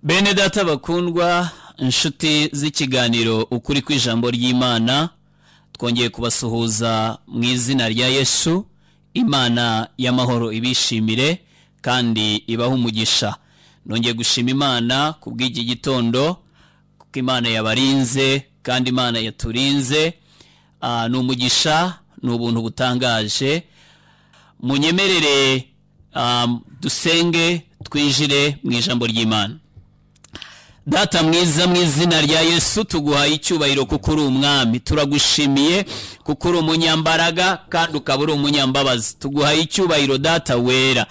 bene data bakundwa inshuti z'ikiganiro ukuri kw'ijambo ry'imana twongeye kubasuhuza mu izina rya yesu imana y'amahoro ibishimire kandi ibaha umugisha nongeye gushima imana ku bw'iki gitondo kuko imana yabarinze kandi imana yaturinze Ah, ni umugisha ni ubuntu butangaje munyemerere ah, dusenge twinjire mu ijambo ry'imana data mwiza mu izina rya yesu tuguhaye icyubahiro kuko uri umwami turagushimiye kuko uri umunyambaraga kandi ukaba uri umunyambabazi tuguhaye icyubahiro data wera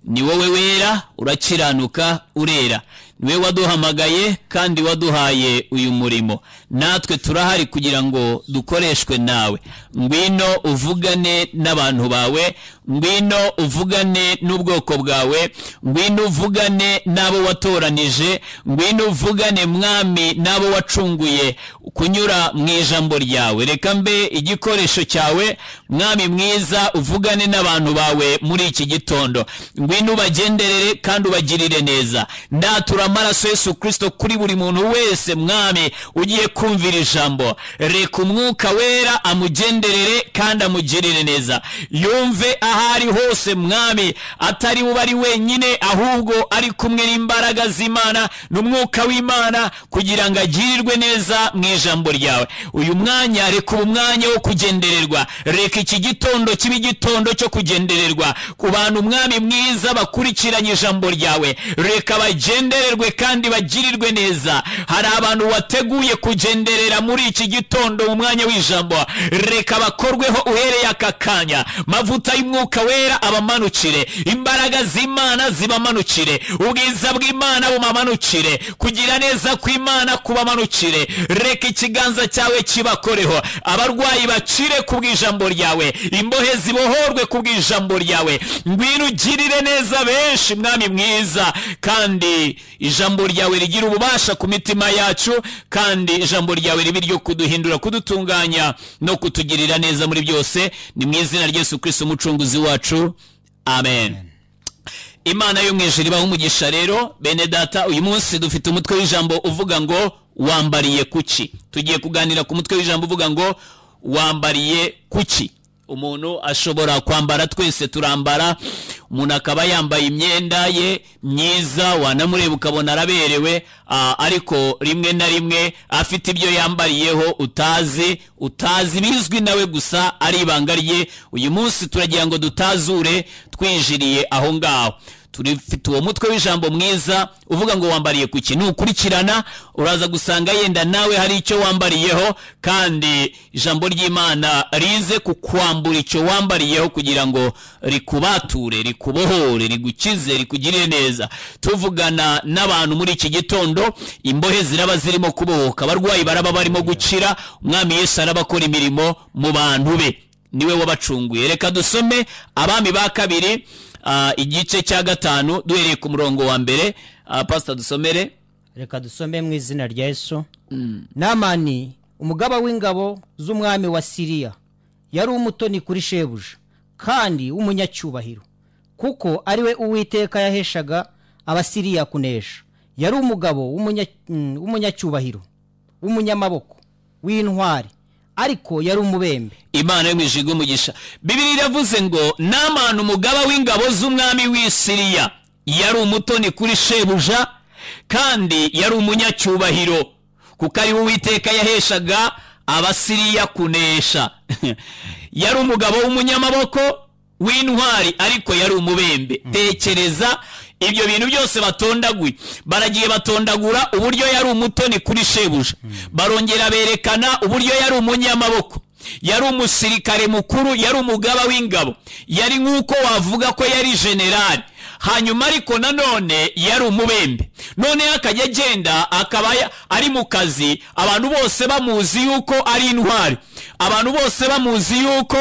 ni wowe wera urakiranuka urera ni wowe waduhamagaye kandi waduhaye uyu murimo natwe turahari kugira ngo dukoreshwe nawe ngwino uvugane n'abantu bawe ngwino uvugane n'ubwoko bwawe ngwino uvugane n'abo watoranije ngwino uvugane mwami n'abo wacunguye kunyura mu ijambo ryawe reka mbe igikoresho cyawe mwami mwiza uvugane n'abantu bawe muri iki gitondo ngwino ubagenderere kandi ubagirire neza ndatura amaraso yesu kirisito kuri buri muntu wese mwami ugiye kumvira ijambo reka umwuka wera amugenderere kandi amugirire neza yumve aho ari hose mwami atari we ari wenyine ahubwo ari kumwe n'imbaraga z'imana n'umwuka w'imana kugira ngo agirirwe neza mu ijambo ryawe uyu mwanya reka uba umwanya wo kugendererwa reka iki gitondo kibe igitondo cyo kugendererwa ku bantu umwami mwiza bakurikiranye ijambo ryawe reka bagendererwe kandi bagirirwe neza hari abantu wateguye kugenderera muri iki gitondo mu mwanya w'ijambo reka bakorweho uhereye aka kanya mavuta y'umwuka wera abamanukire imbaraga z'imana zibamanukire ubwiza bw'imana bumamanukire kugira neza kw'imana kubamanukire reka ikiganza cyawe kibakoreho abarwayi bakire ku bw'ijambo ryawe imbohe zibohorwe ku bw'ijambo ryawe ngwino ugirire neza benshi mwami mwiza kandi ijambo ryawe rigira ububasha ku mitima yacu kandi ijambo ryawe ribe ryo kuduhindura kudutunganya no kutugirira neza muri byose ni mu izina rya yesu kirisito umucunguzi wacu amen imana yo mu ijuru ibaha umugisha rero bene data uyu munsi dufite umutwe w'ijambo uvuga ngo wambariye kuki tugiye kuganira ku mutwe w'ijambo uvuga ngo wambariye kuki umuntu ashobora kwambara twese turambara umuntu akaba yambaye imyenda ye myiza wanamureba ukabona araberewe ah, ariko rimwe na rimwe afite ibyo yambariyeho utazi utazi bizwi nawe gusa ari ibanga rye uyu munsi turagira ngo dutazure twinjiriye aho ngaho turifite uwo mutwe w'ijambo mwiza uvuga ngo wambariye ku kintu ukurikirana uraza gusanga yenda nawe hari icyo wambariyeho kandi ijambo ry'imana rize kukwambura icyo wambariyeho kugira ngo rikubature rikubohore rigukize rikugirire neza tuvugana n'abantu muri iki gitondo imbohe ziraba zirimo kubohoka abarwayi baraba barimo gukira umwami yesu araba akora imirimo mu bantu be niwe wabacunguye reka dusome abami ba kabiri ah, igice cya gatanu duhereye ku murongo wa mbere ah, pasita dusomere reka dusome mu izina rya yesu namani umugaba w'ingabo z'umwami wa siriya yari umutoni kuri shebuja kandi w'umunyacyubahiro kuko ari we uwiteka yaheshaga abasiriya kunesha yari umugabo w'umunya- mm, w'umunyacyubahiro w'umunyamaboko w'intwari ariko yari umubembe imana yo mu ijuru umugisha bibiri iravuze ngo namani umugaba w'ingabo z'umwami w'i siriya yari umutoni kuri shebuja kandi yari umunyacyubahiro kuko ari we uwiteka yaheshaga abasiriya kunesha yari umugabo w'umunyamaboko w'intwari ariko yari umubembe tekereza ibyo bintu byose batondaguye baragiye batondagura uburyo yari umutoni kuri shebuja barongera berekana uburyo yari umunyamaboko yari umusirikare mukuru yari umugaba w'ingabo yari nk'uko wavuga ko yari generali hanyuma ariko nanone yari umubembe noneho akajya agenda akaba ya- ari mu kazi abantu bose bamuzi yuko ari intwari abantu bose bamuzi yuko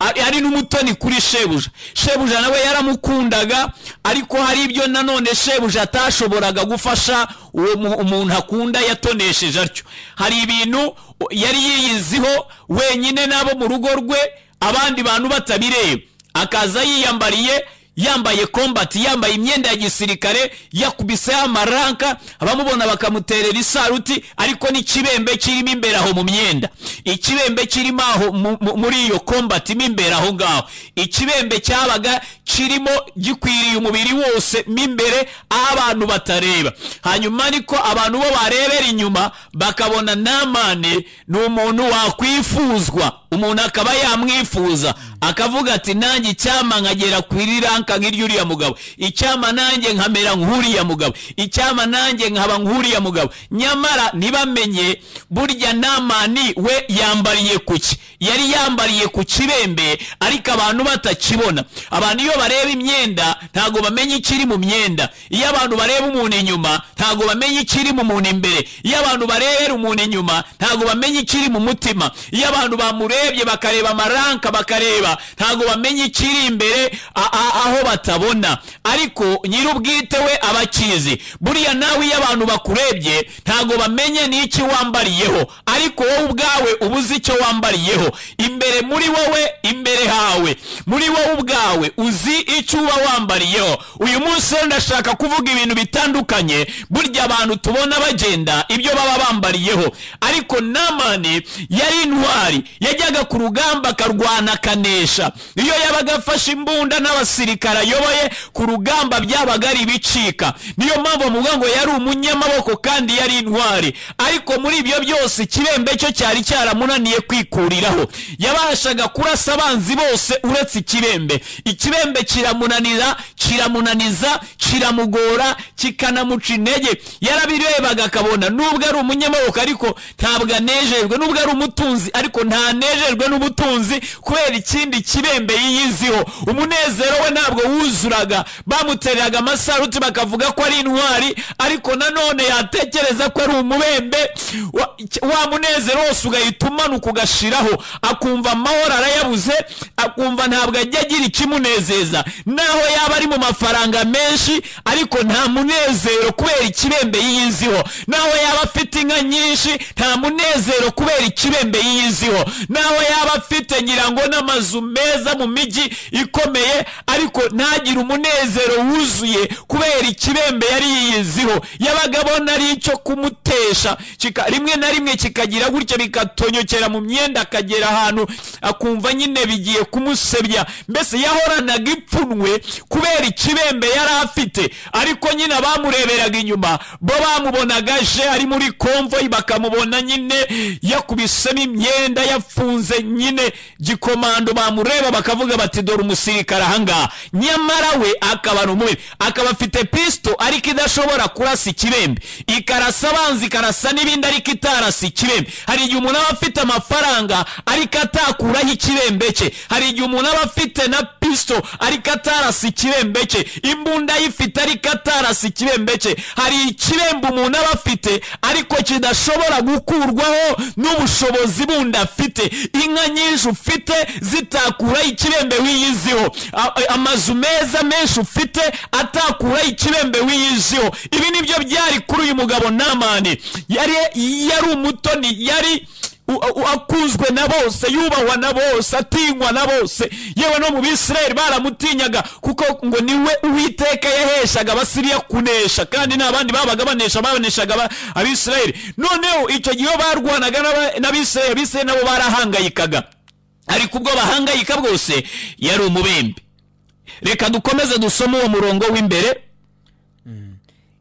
ari ari n'umutoni kuri shebuja shebuja nawe yaramukundaga ariko hari ibyo nanone shebuja atashoboraga gufasha uwo mu- umuntu akunda yatonesheje atyo hari ibintu yari yiyiziho wenyine n'abo mu rugo rwe abandi bantu batabireba akaza yiyambariye yambaye kombati yambaye imyenda ya gisirikare yakubiseho amaranka abamubona bakamuterera isaruti ariko n'ikibembe kirimo imbere aho mu myenda ikibembe kirimo aho mu- mu- muri iyo kombati mo imbere aho ngaho ikibembe cyabaga kirimo gikwiriye umubiri wose mo imbere aho abantu batareba hanyuma ariko abantu bo barebera inyuma bakabona namani ni umuntu wakwifuzwa umuntu akaba yamwifuza akavuga ati nanjye icyama nkagera ku iri ranka nk'iry'uriya mugabo icyama nanjye nkamera nk'uriya mugabo icyama nanjye nkaba nk'uriya mugabo nyamara ntibamenye burya namani we yambariye ku ki yari yambariye ku kibembe ariko abantu batakibona abantu iyo bareba imyenda ntabwo bamenya ikiri mu myenda iyo abantu bareba umuntu inyuma ntabwo bamenya ikiri mu muntu imbere iyo abantu bareba umuntu inyuma ntabwo bamenya ikiri mu mutima iyo abantu bamurebye bakareba amaranka bakareba ntabwo bamenya ikiri imbere a- a- aho batabona ariko nyir'ubwite we aba akizi buriya nawe iyo abantu bakurebye ntabwo bamenye n'iki wambariyeho ariko wowe ubwawe uba uzi icyo wambariyeho imbere muri wowe imbere hawe muri wowe ubwawe uzi icyo uba wambariyeho uyu munsi rero ndashaka kuvuga ibintu bitandukanye burya abantu tubona bagenda ibyo baba bambariyeho ariko namani yari intwari yajyaga ku rugamba akarwana akanesha iyo yabaga afashe imbunda n'abasirikare ayoboye ku rugamba byabaga ari ibicika niyo mpamvu bavuga ngo yari umunyamaboko kandi yari intwari ariko muri ibyo byose ikirembe cyo cyari cyaramunaniye kwikuriraho yabashaga kurasa abanzi bose uretse ikibembe ikibembe kiramunanira kiramunaniza kiramugora kikanamuca intege yarabirebaga akabona nubwo ari umunyamaboko ariko ntabwo anejejwe nubwo ari umutunzi ariko ntanejejwe n'ubutunzi kubera ikindi kibembe yiyiziho umunezero we ntabwo wuzuraga bamutereraga amasaruti bakavuga ko ari intwari ariko nanone yatekereza ko ari umubembe wa- icya- wa munezero wose ugahita umanuka ugashiraho akumva amahoro arayabuze akumva ntabwo ajya agira ikimunezeza naho yaba ari mu mafaranga menshi ariko nta munezero kubera ikibembe yiyiziho naho yaba afite inka nyinshi nta munezero kubera ikibembe yiyiziho naho yaba afite ngira ngo n'amazu meza mu mijyi ikomeye ariko ntagire umunezero wuzuye kubera ikibembe yari yiyiziho yabaga abona ari icyo kumutesha kika- rimwe na rimwe kikagira gutya bikatonyokera mu myenda akagera ahantu akumva nyine bigiye kumusebya mbese yahoranaga ipfunwe kubera ikibembe yari afite ariko nyine abamureberaga inyuma bo bamubonaga aje ari muri konvoyi bakamubona nyine yakubisemo imyenda yafunze nyine gikomando bamureba bakavuga bati dore umusirikare ahangaha nyamara we akaba ni umubi akaba afite pisito ariko idashobora kurasa ikibembe ikarasa abanzi ikarasa n'ibindi ariko itarasa ikibembe hari igihe umuntu aba afite amafaranga ariko atakuraho ikibembe cye hari igihe umuntu aba afite na pisito ariko atarasa ikibembe cye imbunda ayifite ariko atarasa ikibembe cye hari ikibembe umuntu aba afite ariko kidashobora gukurwaho n'ubushobozi bundi afite inka nyinshi ufite zitakuraho ikibembe wiyiziho A- a- amazu meza menshi ufite atakuraho ikibembe wiyiziho ibi nibyo byari kuri uyu mugabo namani yari yari umutoni yari u- u- akunzwe na bose yubahwa na bose atinywa na bose yewe no mu bisirayeli baramutinyaga kuko ngo niwe uwiteka yaheshaga abasiriya kunesha kandi nta bandi babaga banesha baneshaga aba- abisirayeli noneho icyo gihe iyo barwanaga n'aba- n'abisirayeli abisirayeli nabo barahangayikaga ariko ubwo bahangayika bwose yari umubembe reka dukomeze dusome uwo murongo w'imbere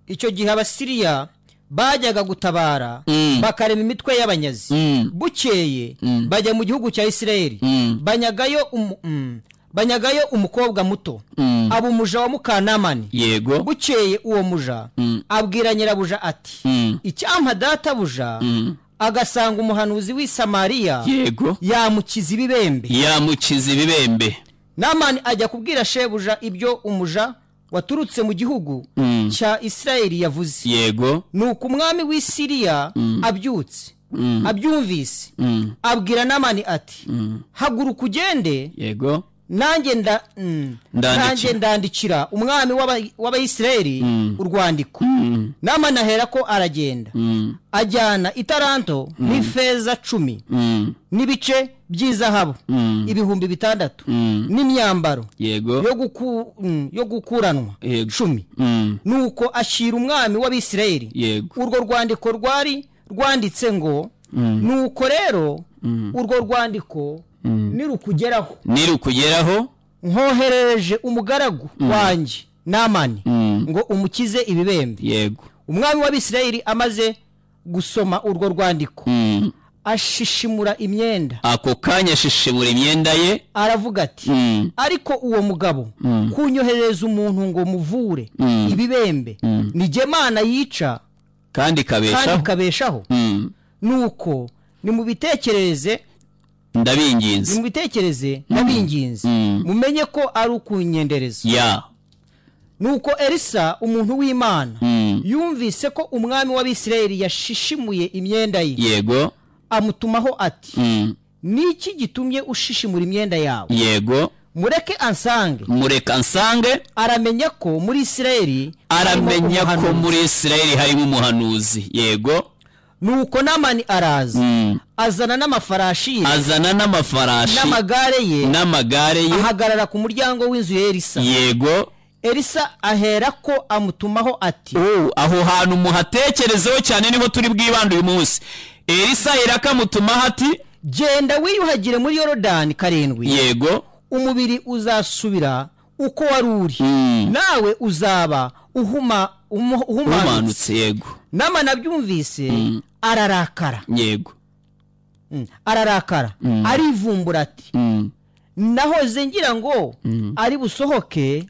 icyo gihe abasiriya bajyaga gutabara bakarema imitwe y'abanyazi bukeye bajya mu gihugu cya isirayeli banyagayo umu- mm, banyagayo umukobwa muto aba umuja wa mukanamani yego bukeye uwo muja abwira nyirabuja ati Mm. icyampa databuja agasanga umuhanuzi w'i samariya yego yamukiza ibibembe yamukiza ibibembe namani ajya kubwira shebuja ibyo umuja waturutse mu gihugu cya isirayeli yavuze yego nuko umwami w'i siriya abyutse abyumvise abwira namani ati haguruka ugende yego nanjye nda mm. Ndandikira. nanjye ndandikira umwami w'aba- w'abayisirayeli urwandiko namani ahera ko aragenda Mm, ajyana itaranto n'ifeza cumi mm, n'ibice by'izahabu Mm. ibihumbi bitandatu mm. n'imyambaro yego yo guku- mm, yo gukuranwa Yego. cumi Mm, nuko ashyira umwami w'abisirayeli yego urwo rwandiko rwari rwanditse ngo Mm. nuko rero urwo rwandiko nirukugeraho nirukugeraho nkoherereje umugaragu wanjye namani Mm. ngo umukize ibibembe yego umwami w'abisirayeli amaze gusoma urwo rwandiko Mm. ashishimura imyenda ako kanya ashishimura imyenda ye aravuga ati Mm. ariko uwo mugabo kunyoherereza umuntu ngo muvure Mm. ibibembe ni jye mana yica kandi kandi ikabeshaho ikabeshaho Mm. nuko nimubitekerereze ndabinginze nimubitekereze ndabinginze Mm. mumenye ko ari ukunyendereza ya nuko elisa umuntu w'imana Mm. yumvise ko umwami w'abisirayeli yashishimuye imyenda ye yego amutumaho ati Mm. niki gitumye ushishimura imyenda yawe yego mureke ansange mureka nsange aramenya ko muri isirayeli aramenya harimo ko umuhanuzi. muri isirayeli harimo umuhanuzi yego nuko namani araza Mm. azana n'amafarashi ye azana n'amafarashi n'amagare ye n'amagare ye ahagarara ku muryango w'inzu ya elisa yego elisa ahera ko amutumaho ati Oh, aho hantu muhatekerezeho cyane niho turi bwibande uyu munsi elisa irakamutumaho ati genda wiyuhagire muri yorodani karindwi yego umubiri uzasubira uko wari uri Mm. nawe uzaba uhuma umu- uhumanutse umanutse yego nama nabyumvise ararakara yego Mm. ararakara arivumbura ati Mm. nahoze ngira ngo ari busohoke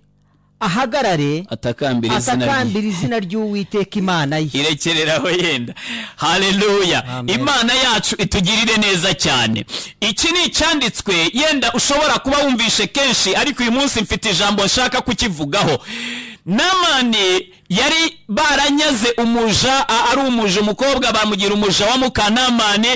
ahagarare atakambira izina rye atakambira izina ry'uwiteka imana ye irekereraho yenda haleluya Amen. imana yacu itugirire neza cyane iki ni icyanditswe yenda ushobora kuba wumvishe kenshi ariko uyu munsi mfite ijambo nshaka kukivugaho namani yari baranyaze umuja a- ari umuja umukobwa bamugira umuja wa mukanamani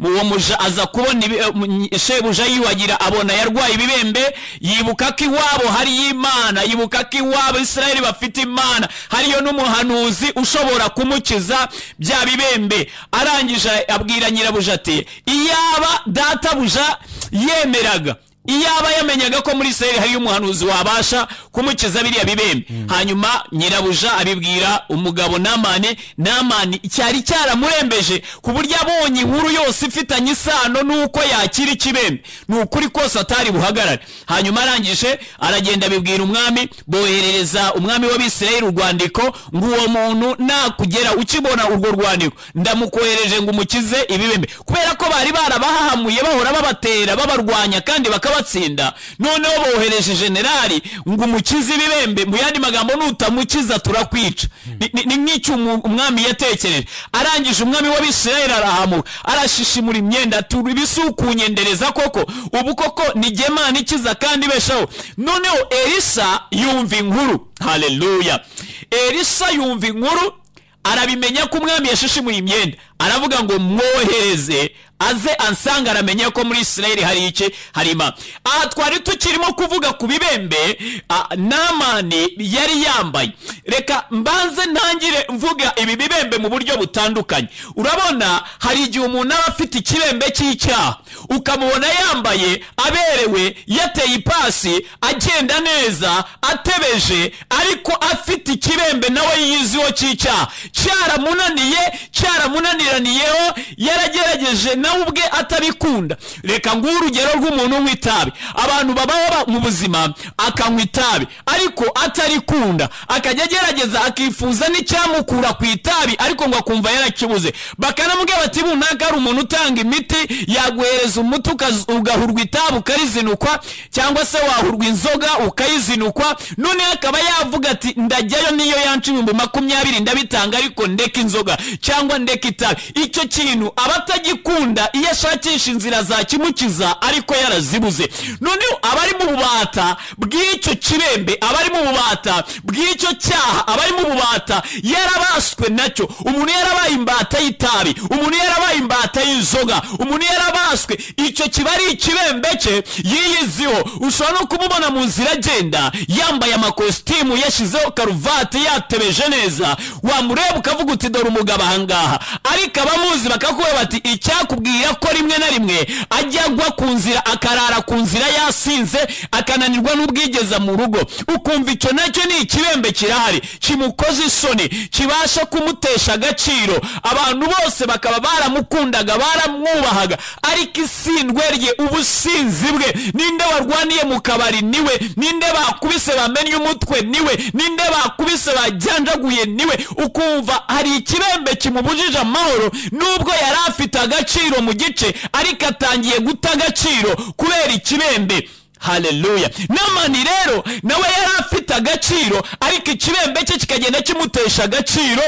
uwo muja aza kubona ibi- eh, mu- shebuja yiwagira abona yarwaye ibibembe yibuka ko iwabo hariyo imana yibuka ko iwabo isirayeli bafite imana hariyo n'umuhanuzi ushobora kumukiza bya bibembe arangije abwira nyirabuja ati iyaba databuja yemeraga iyaba yamenyaga ko muri isirayeli hariyo umuhanuzi wabasha kumukiza biriya bibembe hanyuma nyirabuja abibwira umugabo namani namani cyari cyaramurembeje ku buryo abonye inkuru yose ifitanye isano n'uko yakira ikibembe ni ukuri kose atari buhagarare hanyuma arangije aragenda abibwira umwami boherereza umwami w'abisirayeli urwandiko ngo uwo muntu nakugera ukibona urwo rwandiko ndamukohereje ngo umukize ibibembe kubera ko bari barabahahamuye bahora babatera babarwanya kandi bakabatsinda noneho bohereje generali ngo umukize ibibembe mu yandi magambo nutamukiza turakwica Ni- ni- ni nk'icyo umu- umwami yatekereje arangije umwami w'abisirayeli arahamuka arashishimura imyenda turi ibisukunyendereza koko ubu koko ni jye Mana ikiza kandi beshaho noneho elisa yumva inkuru haleluya elisa yumva inkuru arabimenya ko umwami yashishimuye imyenda aravuga ngo mwohereze aze ansanga aramenya ko muri isirayeli hari iki hari imana aha twari tukirimo kuvuga ku bibembe ah, namani yari yambaye reka mbanze ntangire mvuga ibi bibembe mu buryo butandukanye urabona hari igihe umuntu aba afite ikibembe cy'icyaha ukamubona yambaye aberewe yateye ipasi agenda neza atebeje ariko afite ikibembe nawe yiziho cy'icyaha cyaramunaniye cyaramunaniraniyeho yaragerageje nawe ubwe atabikunda reka nguhe urugero rw'umuntu unywa itabi abantu babaho ba- mu buzima akanywa itabi ariko atarikunda akajya agerageza akifuza n'icyamukura ku itabi ariko ngo akumva yarakibuze bakanamubwira bati runaka ari umuntu utanga imiti yaguhereza umuti ukaz- ugahurwa itabi ukarizinukwa cyangwa se wahurwa inzoga ukayizinukwa noneho akaba yavuga ati ndajyayo niyo yanca ibihumbi makumyabiri ndabitanga ariko ndeka inzoga cyangwa ndeka itabi icyo kintu aba atagikunda agenda iyo ashakisha inzira zakimukiza ariko yarazibuze noneho abari mu bubata bw'icyo kirembe abari mu bubata bw'icyo cyaha abari mu bubata yarabaswe nacyo umuntu yarabaye imbata y'itabi umuntu yarabaye imbata y'inzoga umuntu yarabaswe icyo kiba ari ikibembe cye yiyiziho ushobora no kumubona mu nzira agenda yambaye amakositimu yashyizeho karuvati yatebeje neza wamureba ukavuga uti dore umugabo ahangaha ariko abamuzi bakakubwira bati icyakubwira ko rimwe na rimwe ajya agwa ku nzira akarara ku nzira yasinze akananirwa n'ubwigeza mu rugo ukumva icyo nacyo ni ikibembe kirahari kimukoze isoni kibasha kumutesha agaciro abantu bose bakaba baramukundaga baramwubahaga ariko isindwe rye ubusinzi bwe ninde warwaniye mu kabari niwe ninde bakubise bamennye umutwe niwe ninde bakubise bajyanjaguye niwe ukumva hari ikibembe kimubujije amahoro nubwo yari afite agaciro mu gice ariko atangiye guta agaciro kubera ikibembe haleluya namani rero nawe yari afite agaciro ariko ikibembe cye kikagenda kimutesha agaciro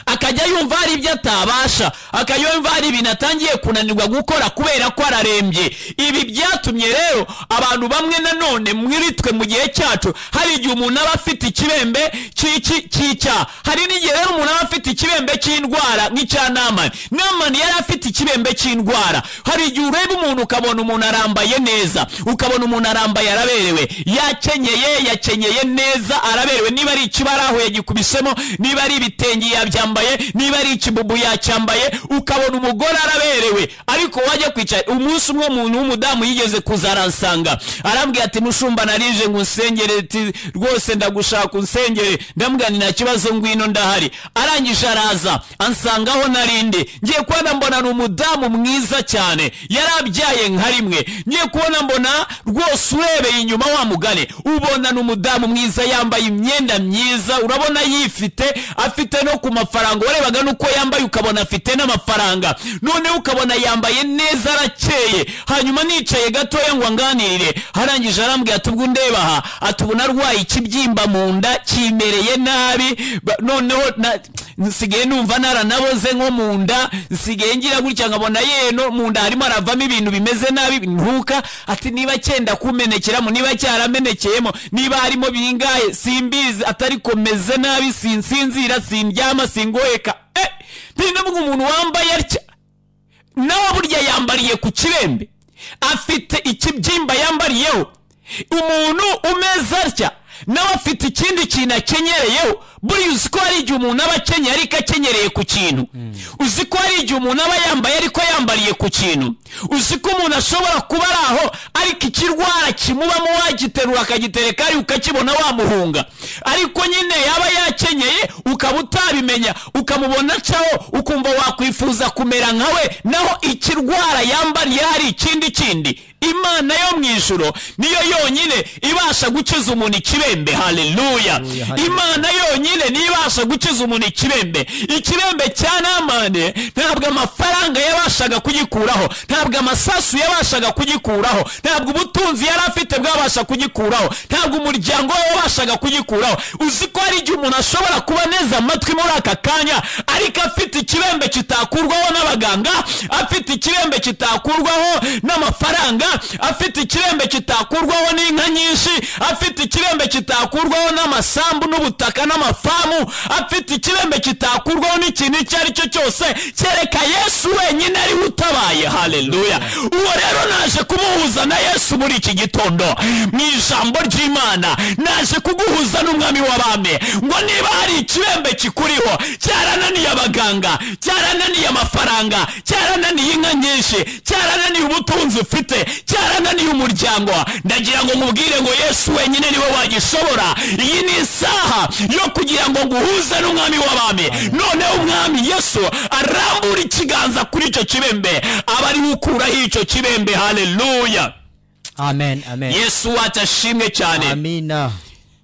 akajya yumva hari ibyo atabasha akayumva hari ibintu atangiye kunanirwa gukora kubera ko ararembye ibi byatumye rero abantu bamwe nanone muri twe mu gihe cyacu hari igihe umuntu aba afite ikibembe cy'iki cy'icyaha hari n'igihe rero umuntu aba afite ikibembe cy'indwara nk'icya namani namani yari afite ikibembe cy'indwara hari igihe ureba umuntu ukabona umuntu arambaye neza ukabona umuntu arambaye araberewe yakenyeye yakenyeye neza araberewe niba ari ikibaraho yagikubisemo niba ari ibitenge yabyara yacyambaye niba ari ikibubu yacyambaye ukabona umugore araberewe ariko wajya kwicara umunsi umwe umuntu w'umudamu yigeze kuzaransanga arambwira ati mushumba narije ngo unsengere ati rwose ndagushaka unsengere ndambwira ni nta kibazo ngwino ndahari arangije araza ansangaho narinde ngiye kubona mbona ni umudamu mwiza cyane yarabyaye nka rimwe ngiye kubona mbona rwose urebeye inyuma wa mugane ubona ni umudamu mwiza yambaye imyenda myiza urabona yifite afite no ku mafaranga amafaranga warebaga nuko yambaye ukabona afite n'amafaranga noneho ukabona yambaye neza arakeye hanyuma nicaye gatoya ngo anganirire harangije arambwira ati ubwo ndeba aha ati ubu narwaye ikibyimba mu nda kimereye nabi ba- noneho na- nsigaye numva naranaboze nko mu nda nsigaye ngira gutya nkabona yeno mu nda harimo haravamo ibintu bimeze nabi ntuka ati niba cyenda kumenekeramo niba cyaramenekeyemo niba harimo bingaye simbizi atari komeze nabi sinsinzira sindyama singoheka eh ndavuga umuntu wambaye atya nawe burya yambariye ku kirembe afite ikibyimba yambariyeho umuntu umeze atya nawe afite ikindi kintu akenyereyeho buriya uzi ko hari igihe umuntu aba akenyeye ariko akenyereye ku kintu uzi ko hari igihe umuntu aba yambaye ariko yambariye ku kintu uzi ko umuntu ashobora kuba ari aho ariko ikirwara kimubamo wagiterura akagitereka ari ukakibona wamuhunga ariko nyine yaba yakenyeye ukaba utabimenya ukamubona acaho ukumva wakwifuza kumera nkawe naho ikirwara yambariye hari ikindi kindi imana yo mu ijoro niyo yonyine ibasha gukiza umuntu ikibembe haleluya haleluya. imana yonyine niyo ibasha gukiza umuntu ikibembe ikibembe cya namane ntabwo amafaranga yabashaga kugikuraho ntabwo amasasu yabashaga kugikuraho ntabwo ubutunzi yari afite bwabasha kugikuraho ntabwo umuryango we wabashaga kugikuraho uzi ko hari igihe umuntu ashobora kuba neza amatwi muri aka kanya ariko afite ikibembe kitakurwaho n'abaganga afite ikirembe kitakurwaho n'amafaranga afite ikirembe kitakurwaho n'inka nyinshi afite ikirembe kitakurwaho n'amasambu n'ubutaka n'amafamu afite ikirembe kitakurwaho n'ikintu icyo ari cyo cyose kereka yesu wenyine ariwe utabaye haleluya uwo rero naje kumuhuza na yesu muri iki gitondo mu ijambo ry'imana naje kuguhuza n'umwami w'abami ngo niba hari ikirembe kikuriho cyarananiye abaganga cyarananiye amafaranga cyarananiye inka nyinshi cyarananiye ubutunzi ufite cyarananiye umuryango ndagira ngo nkubwire ngo yesu wenyine niwe wagishobora iyi ni isaha yo kugira ngo nguhuze n'umwami w'abami noneho umwami yesu arambura ikiganza kuri icyo kibembe aba ari gukuraho icyo kibembe haleluya amen amen yesu wacu ashimwe cyane amina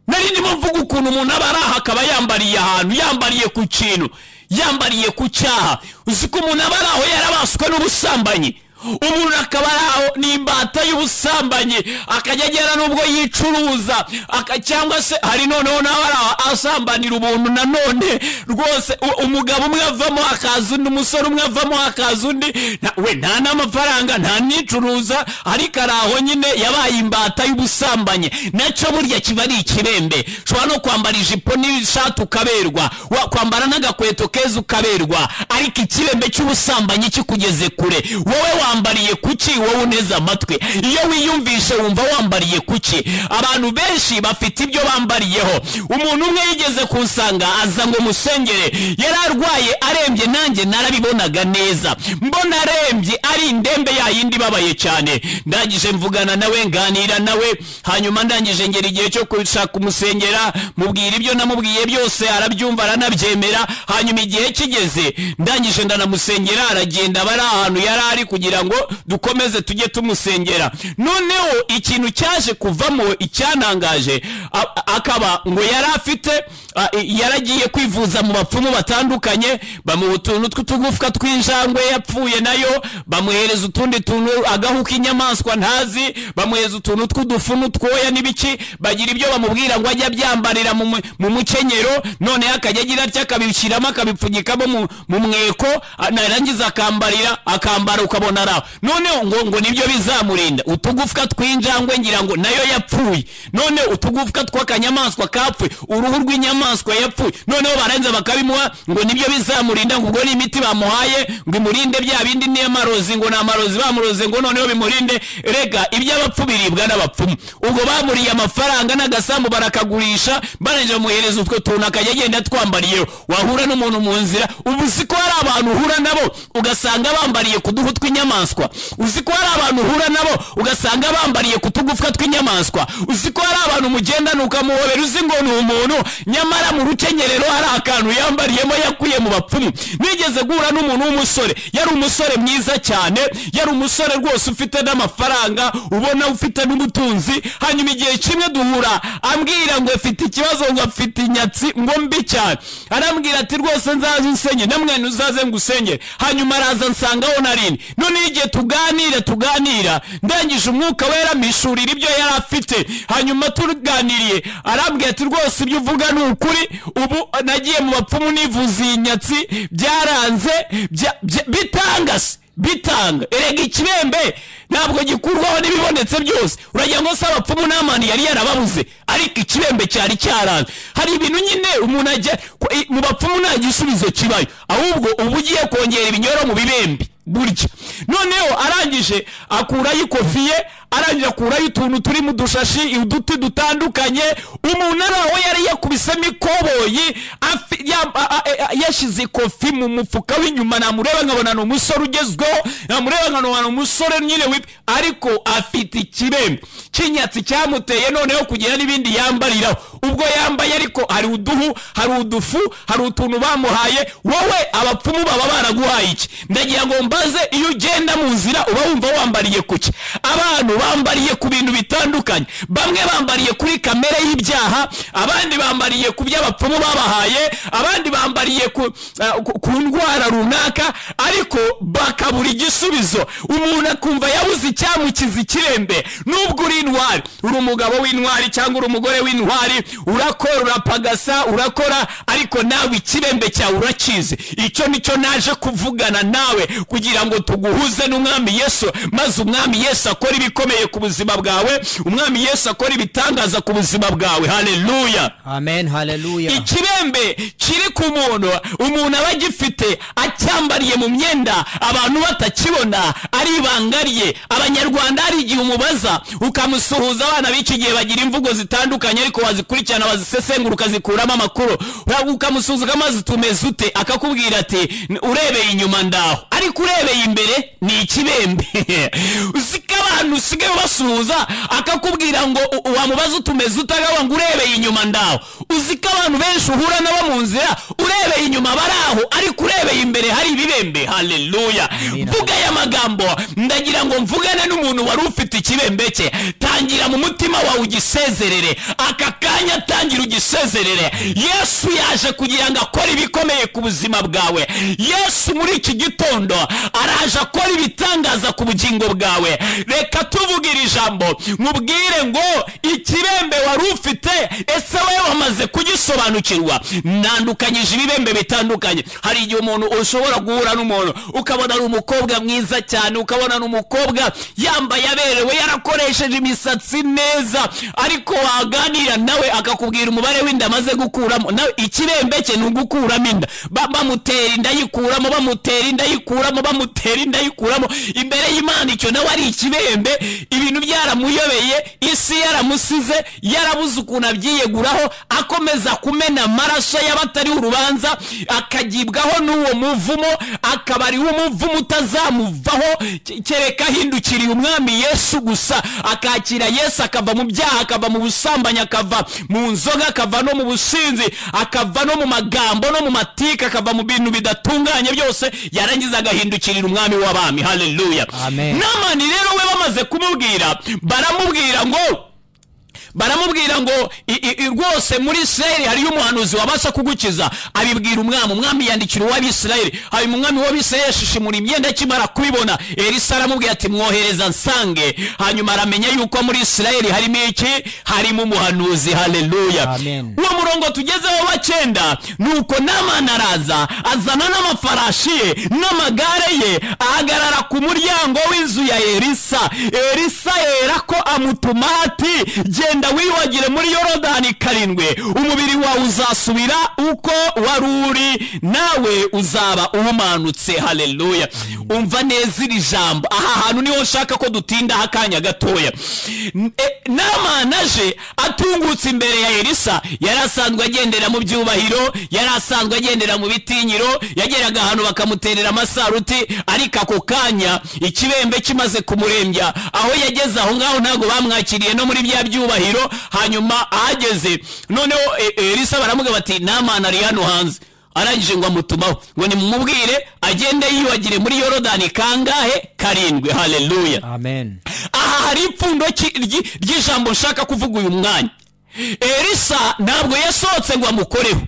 nari ndimo mvuga ukuntu umuntu aba ari aha akaba yambariye ahantu yambariye ku kintu yambariye ku cyaha uzi ko umuntu aba ari aho yarabaswe n'ubusambanyi umuntu akaba ari aho ni imbata y'ubusambanyi akajya agera n'ubwo yicuruza aka- cyangwa se hari noneho nawe ari aho asambanira ubuntu nanone rwose u- umugabo umwe avamo hakaza undi umusore umwe avamo hakaza undi na- we nta n'amafaranga nta nicuruza ariko ari aho nyine yabaye imbata y'ubusambanyi nacyo burya kiba ari ikirembe ushobora no kwambara ijipo n'ishati ukaberwa wa- kwambara n'agakweto keza ukaberwa ariko ikirembe cy'ubusambanyi kikugeze kure wowe wambariye kuki wowe uneze amatwi iyo wiyumvishe wumva wambariye kuki abantu benshi bafite ibyo bambariyeho umuntu umwe yigeze kunsanga aza ngo musengere yari arwaye arembye nanjye narabibonaga neza mbona arembye ari indembe yayindi ibabaye cyane ndangije mvugana nawe nganira nawe hanyuma ndangije ngera igihe cyo gushaka kumusengera mubwira ibyo namubwiye byose arabyumva aranabyemera hanyuma igihe kigeze ndangije ndanamusengera aragenda aba ari ahantu yari ari kugira ngo dukomeze tujye tumusengera noneho ikintu cyaje kuvamo icyanangaje a- akaba ngo yari afite a- yaragiye kwivuza mu bapfumu batandukanye bamuha utuntu tw'utugufwa tw'injangwe yapfuye nayo bamuhereza utundi tuntu agahu k'inyamaswa ntazi bamuhereza utuntu tw'udufu n'utwoya n'ibiki bagira ibyo bamubwira ngo ajye abyambarira mu mu- mu mukenyero noneho akajya agira atya akabishyiramo akabipfunyikamo mu- mu mweko a- narangiza akambarira akambara ukabona araho noneho ngo ngo nibyo bizamurinda utugufwa tw'injangwe ngira ngo nayo yapfuye none utugufwa tw'akanyamaswa kapfuye uruhu rw'inyamaswa yapfuye noneho barangiza bakabimuha ngo nibyo bizamurinda ngo ubwo ni imiti bamuhaye ngo imurinde bya bindi ni amarozi ngo ni amarozi bamuroze ngo noneho bimurinde rega iby'abapfu biribwa n'abapfumu ubwo bamuriye amafaranga n'agasambu barakagurisha barangije bamuhereza utwo tuntu akajya agenda atwambariyeho wahura n'umuntu mu nzira ubu uzi ko hari abantu uhura nabo ugasanga bambariye ku duhu tw'inyamaswa uzi ko hari abantu uhura nabo ugasanga bambariye ku tugufwa tw'inyamaswa uzi ko hari abantu mugendana ukamuhobera uzi ngo ni umuntu nyamara mu rukenyerero hari akantu yambariyemo yakuye mu bapfumu nigeze guhura n'umuntu w'umusore yari umusore mwiza cyane yari umusore rwose ufite n'amafaranga ubona ufite n'ubutunzi hanyuma igihe kimwe duhura ambwira ngo afite ikibazo ngo afite inyatsi ngo mbi cyane arambwira ati rwose nzaze unsenye namwe uzaze ngusenge hanyuma araza nsangaho narini noneho igihe tuganira tuganira ndangije umwuka wera mishurira ibyo yari afite hanyuma tuganiriye arambwira ati rwose ibyo uvuga ni ukuri ubu nagiye mu bapfumu nivuza iyi nyatsi byaranze bya- bya- bitanga se bitanga erega ikibembe ntabwo gikurwaho n'ibibonetse byose uragira ngo se abapfumu n'amani yari yarababuze ariko ikibembe cyari cyaranze hari ibintu nyine umuntu ajya ko- i- mu bapfumu nta gisubizo kibayo ahubwo uba ugiye kongera ibinyoro mu bibembe burya noneho arangije akurayo ikofiye arangije akurayo utuntu turi mu dushashi uduti dutandukanye umuntu ari aho yari yakubisemo ikoboyi afi- ya- a- a- a- yashyize ikofi mu mufuka w'inyuma namureba nkabona ni umusore ugezweho namureba nkabona ni umusore nyine wip ariko afite ikirembe cy'inyatsi cyamuteye noneho kugira n'ibindi yambariraho ubwo yambaye ariko hari uduhu hari udufu hari utuntu bamuhaye wowe abapfumu baba baraguhaye iki ndagira ngo mbaze iyo ugenda mu nzira uba wumva wambariye kuki abantu bambariye ku bintu bitandukanye bamwe bambariye kuri kamere y'ibyaha abandi bambariye ku by'abapfumu babahaye abandi bambariye ku, ah, ku- ku ndwara runaka ariko bakabura igisubizo umuntu akumva yabuze icyamukiza ikirembe nubwo uri intwari uri umugabo w'intwari cyangwa uri umugore w'intwari urakora urapagasa urakora ariko nawe ikirembe cyawe urakizi icyo nicyo naje kuvugana nawe kugira ngo tuguhuze n'umwami yesu maze umwami yesu akora ibikomeye ku buzima bwawe umwami yesu akora ibitangaza ku buzima bwawe haleluya amen haleluya ikirembe kiri ku muntu umuntu aba agifite acyambariye mu myenda abantu batakibona ari ibanga rye abanyarwanda hari igihe umubaza ukamusuhuza abana b'iki gihe bagira imvugo zitandukanye ariko wazikurikirana wazisesengura ukazikuramo amakuru ukamusuhuza ukamaze tumeze ute akakubwira ati "N- urebeye inyuma ndaho ariko urebeye imbere ni ikibembe uzi ko abantu n'abantu usigaye ubasuhuza akakubwira ngo u- wamubaza utumeze utagawa ngo urebeye inyuma ndaho uzi ko abantu benshi uhura nabo mu nzira urebeye inyuma bari aho ariko urebeye imbere hari ibibembe haleluya mvuga aya magambo ndagira ngo mvugane n'umuntu wari ufite ikibembe cye tangira mu mutima wawe ugisezerere aka kanya tangira ugisezerere yesu yaje kugira ngo akore ibikomeye ku buzima bwawe yesu muri iki gitondo araje akora ibitangaza ku bugingo bwawe reka tuvuge iri jambo mubwire ngo ikibembe wari ufite ese wowe wamaze kugisobanukirwa ntandukanyije ibibembe bitandukanye hari igihe umuntu ushobora guhura n'umuntu ukabona ari umukobwa mwiza cyane ukabona ni umukobwa yambaye aberewe yarakoresheje imisatsi neza ariko waganira nawe akakubwira umubare w'inda amaze gukuramo nawe ikirembe cye ni ugukuramo inda Ba- bamutera inda yikuramo bamutera inda yikuramo bamutera inda yikuramo imbere y'imana icyo nawe ari ikibembe ibintu byaramuyobeye isi yaramusize yarabuze ukuntu abyiyeguraho akomeza kumena amaraso y'abatariho urubanza akagibwaho n'uwo muvumo akaba ari wo muvumo utazamuvaho ke- kereka ahindukiriye umwami yesu gusa akakira yesu akava mu byaha akava mu busambanyi akava mu nzoga akava no mu businzi akava no mu magambo no mu matike akava mu bintu bidatunganye byose yarangiza agahindukirira umwami w'abami haleluya Amen. namani rero we bamaze kumubwira baramubwira ngo baramubwira ngo i- i- i- rwose muri isirayeli hariyo umuhanuzi wabasha kugukiza abibwira umwami umwami yandikira uw'abisirayeli hanyuma umwami w'abisirayeli yashishimura imyenda akimara kubibona elisa aramubwira ati mwohereza nsange hanyuma aramenya yuko muri isirayeli harimo iki harimo umuhanuzi haleluya Amen. uwo murongo tugezeho bakenda nuko namani araza azana n'amafarashi ye n'amagare ye ahagarara ku muryango w'inzu ya elisa elisa yera ko amutuma ati genda wiyuhagire muri yorodani karindwi umubiri wawe uzasubira uko wari uri nawe uzaba uwumanutse haleluya umva neza iri jambo aha hantu niho nshaka ko dutindaho akanya gatoya N- e, namani aje atungutse imbere ya elisa yari asanzwe agendera mu byubahiro yari asanzwe agendera mu bitinyiro yageraga ahantu bakamuterera amasaruti ariko ako kanya ikibembe kimaze kumurembya aho yageze aho ngaho ntabwo bamwakiriye no muri bya byubahiro hanyuma ahageze noneho e- elisa baramuga bati namana ari hano hanze arangije ngo amutumaho ngo nimumubwire agende yiyuhagire muri yorodani kangahe karindwi haleluya amen aha hari ipfundo ki- ryi- ry'ijambo nshaka kuvuga uyu mwanya elisa ntabwo yasohotse ngo amukoreho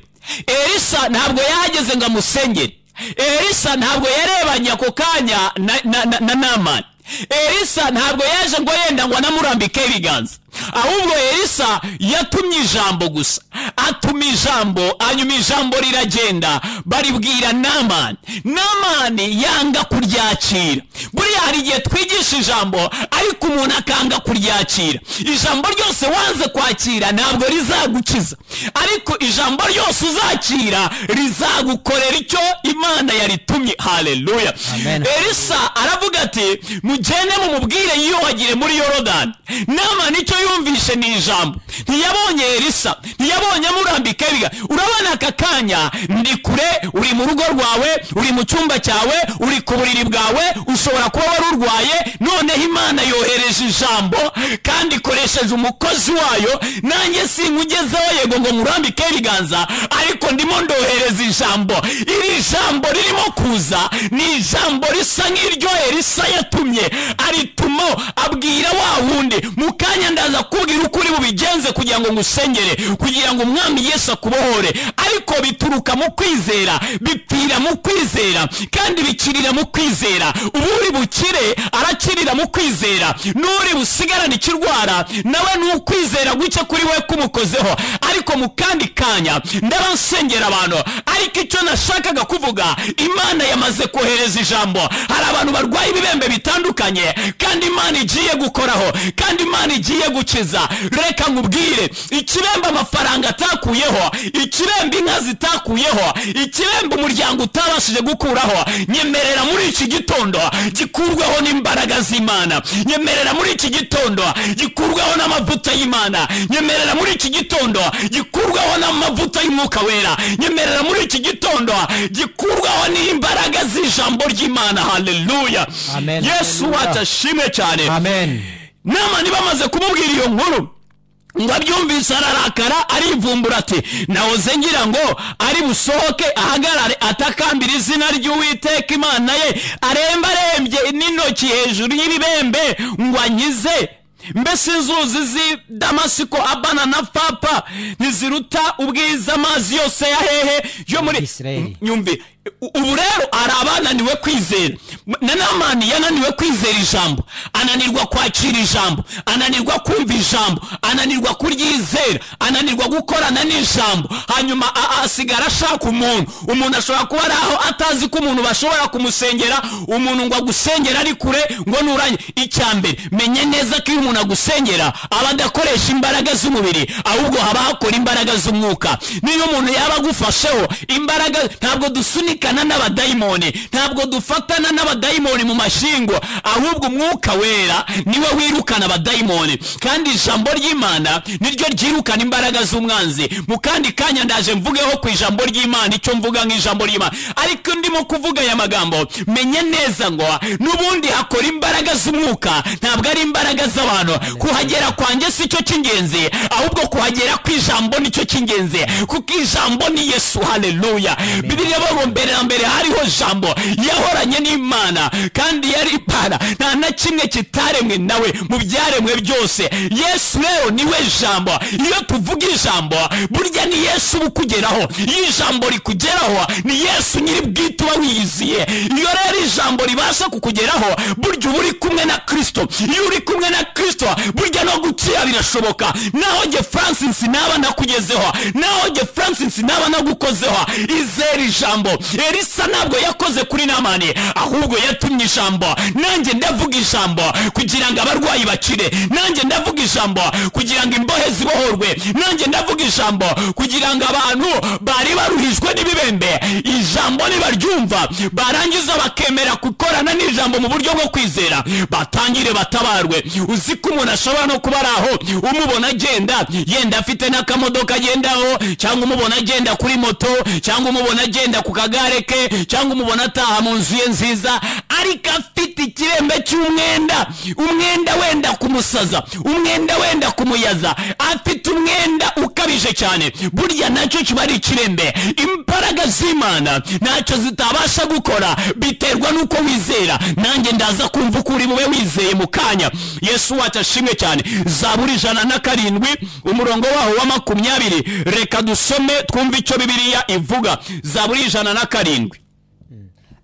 elisa ntabwo yahageze ngo amusengere elisa ntabwo yarebanye ako kanya na, na, na, na namani elisa ntabwo yaje ngo yenda ngo anamurambike ibiganza ahubwo elisa yatumye ijambo gusa atuma ijambo hanyuma ijambo riragenda baribwira namani namani yanga kuryakira buriya hari igihe twigisha ijambo ariko umuntu akanga kuryakira ijambo ryose wanze kwakira ntabwo rizagukiza ariko ijambo ryose uzakira rizagukorera icyo imana yaritumye haleluya Amen. elisa aravuga ati mugende mumubwire yiyuhagire muri yorodani nama nicyo yumvishe ni ijambo ntiyabonye elisa ntiyabonye amurambika ibiga urabona aka kanya ndi kure uri mu rugo rwawe uri mu cyumba cyawe uri ku buriri bwawe ushobora kuba wari urwaye noneho imana yohereje ijambo kandi ikoresheje umukozi wayo nanjye sinkugezeho yego ngo nkurambike ibiganza ariko ndimo ndohereza ijambo iri jambo ririmo kuza ni ijambo risa nk'iryo elisa yatumye arituma abwira wa wundi mu kanya ndaza kubwira uko uri bubigenze kugira ngo ngusengere kugira ngo umwami yesu akubohore ariko bituruka mu kwizera bipfira mu kwizera kandi bikirira mu kwizera uri bukire arakirira mu kwizera n'uri busigarane ikirwara nawe ni ukwizera guke kuri we kumukozeho ariko mu kandi kanya ndaba nsengera abantu ariko icyo nashakaga kuvuga imana yamaze kohereza ijambo hari abantu barwaye ibibembe bitandukanye kandi imana igiye gukoraho kandi imana igiye gu- gukiza reka nkubwire ikiremba amafaranga atakuyeho ikiremba inka zitakuyeho ikiremba umuryango utabashije gukuraho nyemerera muri iki gitondo gikurweho n'imbaraga z'imana nyemerera muri iki gitondo gikurweho n'amavuta y'imana nyemerera muri iki gitondo gikurweho n'amavuta y'umwuka wera nyemerera muri iki gitondo gikurwaho n'imbaraga z'ijambo ry'imana haleluya Amen. yesu Hallelujah. wacu ashimwe cyane amen nama bamaze kumubwira iyo nkuru ngo abyumvise ararakara arivumbura ati nahoze ngira ngo ari busohoke ahagarare atakambira izina ry'uwiteka imana ye aremba arembye n'intoki hejuru y'ibibembe ngo ankize mbese inzuzi z'i damasiko abana na papa ntiziruta ubwiza amazi yose ya hehe yo muri Isirayeli. nyumvi u- ubu rero hari abananiwe kwizera M- na namani yananiwe kwizera ijambo ananirwa kwakira ijambo ananirwa kumva ijambo ananirwa kuryizera ananirwa gukorana n'ijambo hanyuma a- asigara ashaka umuntu umuntu ashobora kuba ari aho atazi ko umuntu bashobora kumusengera umuntu ngo agusengera ari kure ngo nuranye icya mbere menye neza ko iyo umuntu agusengera aba adakoresha imbaraga z'umubiri ahubwo haba hakora imbaraga z'umwuka niyo umuntu yaba agufasheho imbaraga ntabwo dusunikana n'abadayimoni ntabwo dufatana n'abadayimoni mu mashingo ahubwo umwuka wera niwe wirukana abadayimoni kandi ijambo ry'imana niryo ryirukana imbaraga z'umwanzi mu kandi kanya ndaje mvugeho ku ijambo ry'imana icyo mvuga nk'ijambo ry'imana ariko ndimo kuvuga aya magambo menye neza ngo n'ubundi hakora imbaraga z'umwuka ntabwo ari imbaraga z'abantu kuhagera kwanjye si cyo cy'ingenzi ahubwo kuhagera kw'ijambo nicyo cy'ingenzi kuko ijambo ni yesu haleluya bibiliya bavuga mbere na mbere hariho jambo yahoranye n'imana kandi yari imana nta na kimwe kitaremwe nawe mu byaremwe byose yesu rero niwe jambo iyo tuvuga ijambo burya ni yesu uba ukugeraho iyo ijambo rikugeraho ni yesu nyiri bwite uba wiyiziye iyo rero ijambo ribasha kukugeraho burya uba uri kumwe na kristo iyo uri kumwe na kristo burya no gukira birashoboka naho jye francis naba nakugezeho naho jye francis naba nagukozeho izera ijambo elisa ntabwo yakoze kuri namani ahubwo yatumye ijambo nanjye ndavuga ijambo kugira ngo abarwayi bakire nanjye ndavuga ijambo kugira ngo imbohe zibohorwe nanjye ndavuga ijambo kugira ngo abantu bari baruhijwe n'ibibembe ijambo nibaryumva barangiza bakemera gukorana n'ijambo mu buryo bwo kwizera batangire batabarwe uzi ko umuntu ashobora no kuba ari aho umubona agenda yenda afite n'akamodoka agendaho cyangwa umubona agenda kuri moto cyangwa umubona agenda ku kagare ke cyangwa umubona ataha mu nzu ye nziza ariko afite ikirembe cy'umwenda umwenda wenda kumusaza umwenda wenda kumuyaza afite umwenda ukabije cyane burya nacyo kiba ari ikirembe imbaraga z'imana ntacyo zitabasha gukora biterwa n'uko wizera nanjye ndaza kumva uko uri bube wizeye mu kanya yesu wacu ashimwe cyane zaburi ijana na karindwi umurongo waho wa makumyabiri reka dusome twumve icyo bibiliya ivuga zaburi ijana na karindwi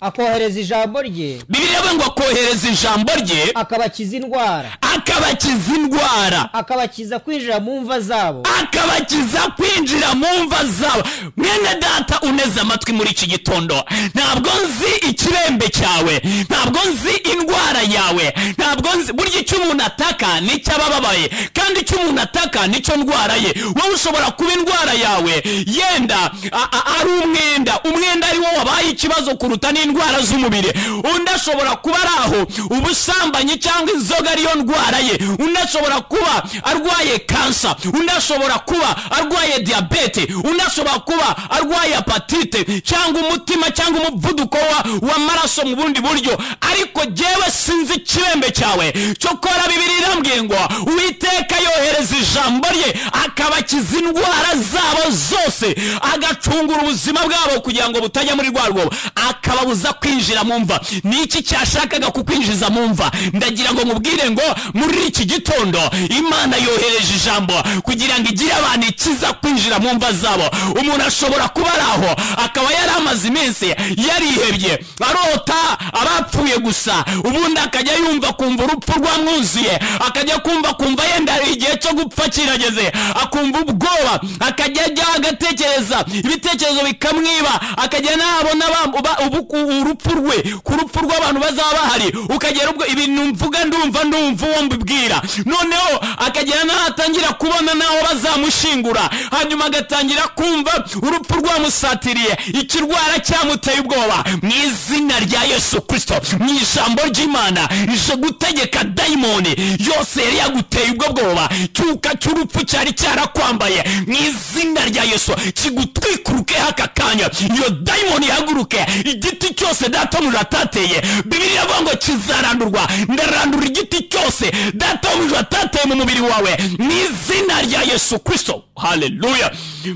akohereza ijambo rye bibiliya we ngo akohereza ijambo rye akabakiza indwara akabakiza indwara akabakiza kwinjira mu mva zabo akabakiza kwinjira mu mva zabo mwene data uneze amatwi muri iki gitondo ntabwo nzi ikirembe cyawe ntabwo nzi indwara yawe ntabwo nzi burya icyo umuntu ataka nicyo aba ababaye kandi icyo umuntu ataka nicyo ndwara ye wowe ushobora kuba indwara yawe yenda a- a- ari umwenda umwenda ari wo wabaye ikibazo kuruta n'indwara z'umubiri undi ashobora kuba ari aho ubusambanyi cyangwa inzoga ariyo ndwara ye undi ashobora kuba arwaye kansa undi ashobora kuba arwaye diyabete undi ashobora kuba arwaye apatite cyangwa umutima cyangwa umuvuduko wa- w'amaraso mu bundi buryo ariko jyewe sinzi ikirembe cyawe cyokora bibiri irambwiye ngo uwiteka yohereza ijambo rye akabakiza indwara zabo zose agacungura ubuzima bwabo kugira ngo butajya muri rwa rwobo akababuza kwinjira mu mva ni iki cyashakaga kukwinjiza mu mva ndagira ngo nkubwire ngo muri iki gitondo imana yohereje ijambo kugira ngo igire abantu ikiza kwinjira mu mva zabo umuntu ashobora kuba ari aho akaba yari amaze iminsi yarihebye arota abapfuye gusa ubundi akajya yumva kumva urupfu rwamwuzuye akajya kumva kumva yenda igihe cyo gupfa kirageze akumva ubwoba akajya ajya agatekereza ibitekerezo bikamwiba akajya nabona ba- ba- ubu- urupfu rwe ku rupfu rw'abantu bazaba bahari ukagera ubwo ibintu mvuga ndumva ndumva uwo mbibwira noneho akagera n'aho atangira kubona n'aho bazamushingura hanyuma agatangira kumva urupfu rwamusatiriye ikirwara cyamuteye ubwoba mu izina rya yesu kirisito mu ijambo ry'imana ije gutegeka dayimoni yose yari yaguteye ubwo bwoba cyuka cy'urupfu cyari cyarakwambaye mu izina rya yesu kigutwikurukeho aka kanya iyo dayimoni ihaguruke igiti cyose data mu atateye bibiri avuga ngo kizarandurwa ndarandura igiti cyose data mu atateye mu mubiri wawe mu izina rya yesu kirisito haleluya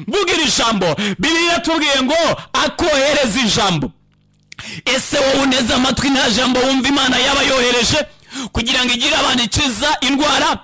mvuga iri jambo bibiri yatubwiye ngo akohereza ijambo ese wowe uneze amatwi nta jambo wumva imana yaba yohereje kugira ngo igire abantu ikiza indwara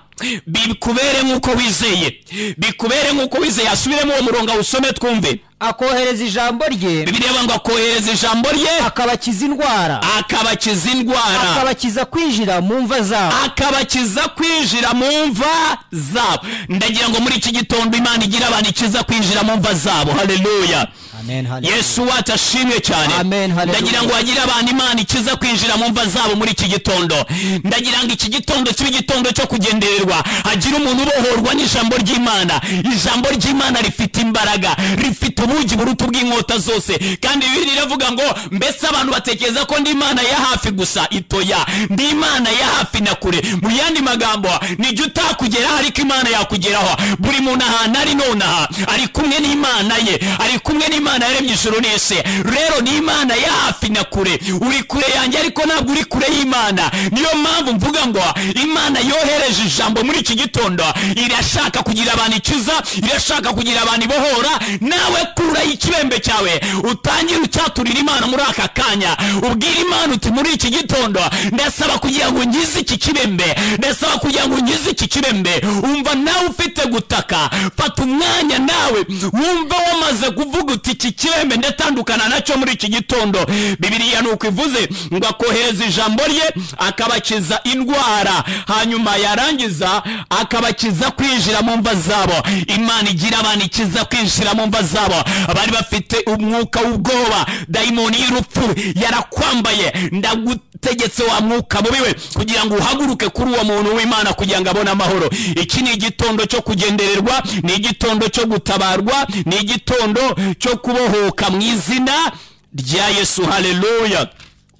bikubere nk'uko wizeye bikubere nk'uko wizeye asubiremo uwo murongo awusome twumve akohereza ijambo rye bibireba ngo akohereza ijambo rye akabakiza indwara akabakiza indwara akabakiza kwinjira mu mva zabo akabakiza kwinjira mu mva zabo ndagira ngo muri iki gitondo imana igire abantu ikiza kwinjira mu mva zabo haleluya amen haleluya. yesu wacu ashimwe cyane Amen, hallelujah. ndagira ngo wagire abantu imana ikiza kwinjira mu mva zabo muri iki gitondo ndagira ngo iki gitondo kibe igitondo cyo kugendererwa hagire umuntu ubohorwa n'ijambo ry'imana ijambo ry'imana rifite imbaraga rifite ubugi buruta ubw'inkota zose kandi bibiri iravuga ngo mbese abantu batekereza ko ndi imana ya hafi gusa itoya ndi imana ya hafi na kure mu yandi magambo nijya utakugeraho ariko imana yakugeraho buri muntu ahantu ari nonaha ari kumwe n'imana ye ari kumwe n'imana yaremye ijuru n'isi rero ni imana ya hafi na kure uri kure yanjye ariko ntabwo uri kure y'imana niyo mpamvu mvuga ngo imana yohereje ijambo muri iki gitondo irashaka kugira abantu ikiza irashaka kugira abantu ibohora nawe kuraho ikibembe cyawe utangire ucyaturira imana muri aka kanya ubwire imana uti muri iki gitondo ndasaba kugira ngo ngize iki kibembe ndasaba kugira ngo ngize iki kibembe umva nawe ufite gutaka fata umwanya nawe wumve wamaze kuvuga uti iki kirembe ndatandukana nacyo muri iki gitondo bibiriya ni uko ivuze ngo akohereza ijambo rye akabakiza indwara hanyuma yarangiza akabakiza kwinjira mu mva zabo imana igira abantu ikiza kwinjira mu mva zabo bari bafite umwuka w'ubwoba dayimoni y'urupfu yarakwambaye ndagu tegetse wa mwuka mubi we kugira ngo uhaguruke kuri uwo muntu w'imana kugira ngo abone amahoro iki ni igitondo cyo kugendererwa ni igitondo cyo gutabarwa ni igitondo cyo kubohoka mu izina rya yesu haleluya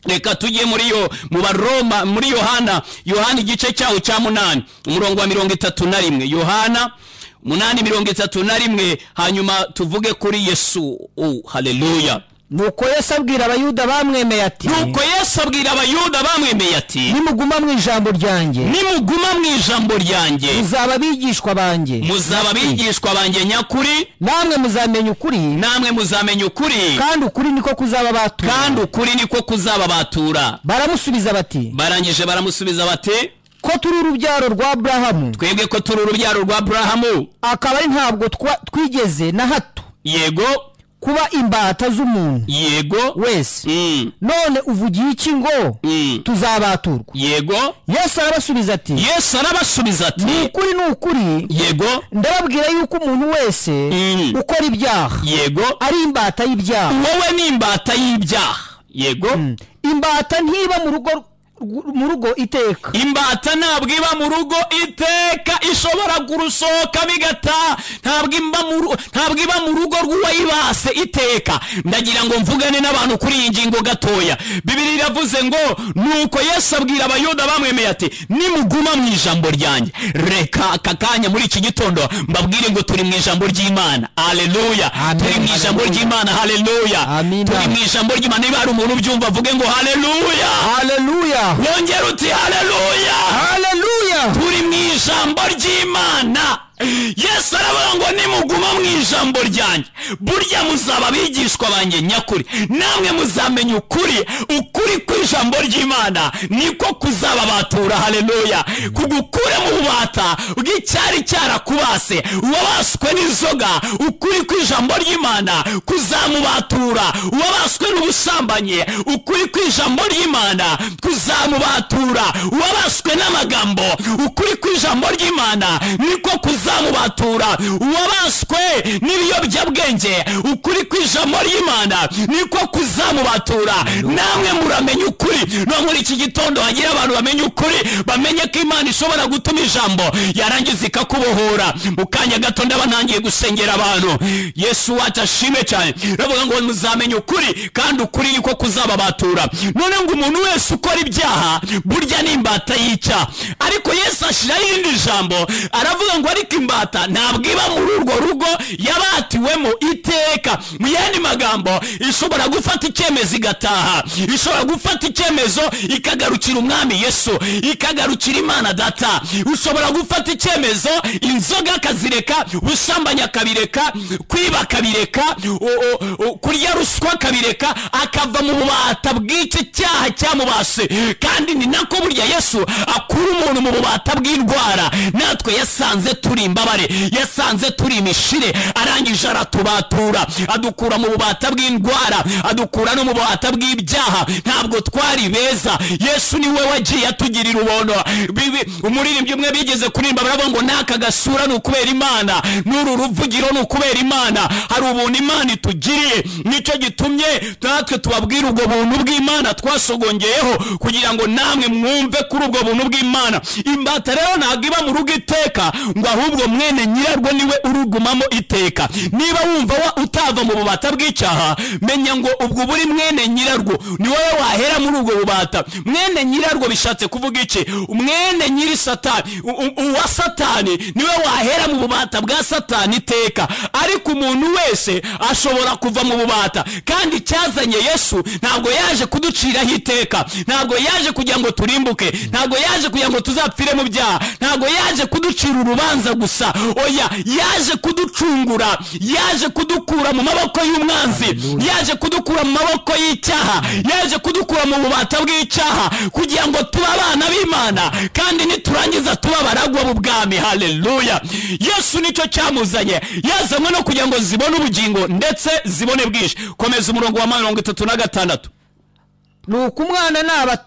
reka tujye muri yo mu baroma muri yohana yohana igice cyaho cya munani umurongo wa mirongo itatu na rimwe yohana munani mirongo itatu na rimwe hanyuma tuvuge kuri yesu oh, haleluya nuko yesu abwira abayuda bamwemeye ati nuko yesu abwira abayuda bamwemeye ati nimuguma mu ijambo ryanjye nimuguma mu ijambo ryanjye muzaba abigishwa banjye muzaba abigishwa banjye nyakuri namwe muzamenya ukuri namwe muzamenya ukuri kandi ukuri niko kuzaba batura kandi ukuri niko kuzababatura baramusubiza bati barangije baramusubiza bati ko turi urubyaro rwa aburahamu twebwe ko turi urubyaro rwa aburahamu akaba ari ntabwo twa- twigeze na hato yego kuba imbata z'umuntu yego wese Mm, none uvugiye iki ngo mm, tuzabaturwa yego yesu arabasubiza ati yesu arabasubiza ni ati ukuri ni ukuri yego ndababwira yuko umuntu wese Mm. ukora ibyaha yego ari imbata y'ibyaha wowe ni imbata y'ibyaha yego imbata ntiba mu rugo rw- mu rugo iteka imbata ntabwo iba mu rugo iteka ishobora kurusohoka bigataha ntabwo imba mu ru- ntabwo iba mu rugo rw'uwayibase iteka ndagira ngo mvugane n'abantu kuri iyi ngingo gatoya bibiri iravuze ngo nuko yesu abwira abayuda bamwemeye ati nimuguma mu ijambo ryanjye reka aka kanya muri iki gitondo mbabwire ngo turi mu ijambo ry'imana aleluya Amen. turi mu ijambo Hallelujah. ry'imana haleluya Amina. turi mu ijambo ry'imana niba hari umuntu ubyumva avuge ngo haleluya haleluya wongera uti haleluya haleluya turi mu ijambo ry'imana yesu aravuga ngo nimuguma mu ijambo ryanjye burya muzaba abigishwa banjye nyakuri namwe muzamenya ukuri ukuri kw'ijambo ry'imana niko kuzaba batura haleluya kugukure mu bubata bw'icyari cyarakubase uwabaswe n'inzoga ukuri kw'ijambo ry'imana kuzamubatura uwabaswe n'ubusambanyi ukuri kw'ijambo ry'imana kuzamubatura uwabaswe n'amagambo ukuri kw'ijambo ry'imana niko kuzamubatura uwabaswe n'ibiyobyabwenge ukuri kw'ijambo ry'imana niko kuzamubatura namwe muramenya ukuri no muri iki gitondo hagira abantu bamenya ukuri bamenye ko imana ishobora gutuma ijambo yarangiza ikakubohora mu kanya gato ndaba ntangiye gusengera abantu yesu wacu ashime cyane uravuga ngo muzamenye ukuri kandi ukuri niko kuzababatura none ngo umuntu wese ukora ibyaha burya ni imbata yica ariko yesu ashyiraho irindi jambo aravuga ngo ariko imbata ntabwo iba muri urwo rugo yabatiwemo iteka mu yandi magambo ishobora gufata icyemezo igataha ishobora gufata icyemezo ikagarukira umwami yesu ikagarukira imana data ushobora gufata icyemezo inzoga akazireka ubusambanyi akabireka kwiba akabireka u- u- u- kurya ruswa akabireka akava mu bubata bw'icyo cyaha cyamubase kandi ni nako burya yesu akura umuntu mu bubata bw'indwara natwe yasanze turi imbabare yasanze turi imishire arangije aratubatura adukura mu bubata bw'indwara adukura no mu bubata bw'ibyaha ntabwo twari beza yesu niwe wagiye atugirira ubono Bibi- umuririmbyi umwe bigeze kuririmba baravuga ngo n'aka gasura ni ukubera imana n'uru ruvugiro ni ukubera imana hari ubuntu imana itugiriye nicyo gitumye natwe tubabwira ubwo buntu bw'imana twasogongeye kugira ngo namwe mwumve kuri ubwo buntu bw'imana imbata rero ntabwo iba mu rugo iteka ngo ahubwo mwene nyirarwo niwe urugumamo iteka niba wumva wa- utava mu bubata bw'icyaha menya ngo ubwo buri mwene nyirarwo ni wowe wahera muri ubwo bubata mwene nyirarwo bishatse kuvuga iki mwene nyiri satani u- u- uwa satani niwe wahera mu bubata bwa satani iteka ariko umuntu wese ashobora kuva mu bubata kandi icyazanye yesu ntabwo yaje kuduciraho iteka ntabwo yaje kugira ngo turimbuke ntabwo yaje kugira ngo tuzapfire mu byaha ntabwo yaje kuducira urubanza gusa oya yaje kuducungura yaje kudukura mu maboko y'umwanzi yaje kudukura mu maboko y'icyaha yaje kudukura mu bubata bw'icyaha kugira ngo tube abana b'imana kandi niturangiza tuba abaragwa mu bwami haleluya yesu nicyo cyamuzanye yazanywe no kugira ngo zibone ubugingo ndetse zibone bwinshi komeza umurongo wa mirongo itatu na gatandatu ni uko umwana n'aba-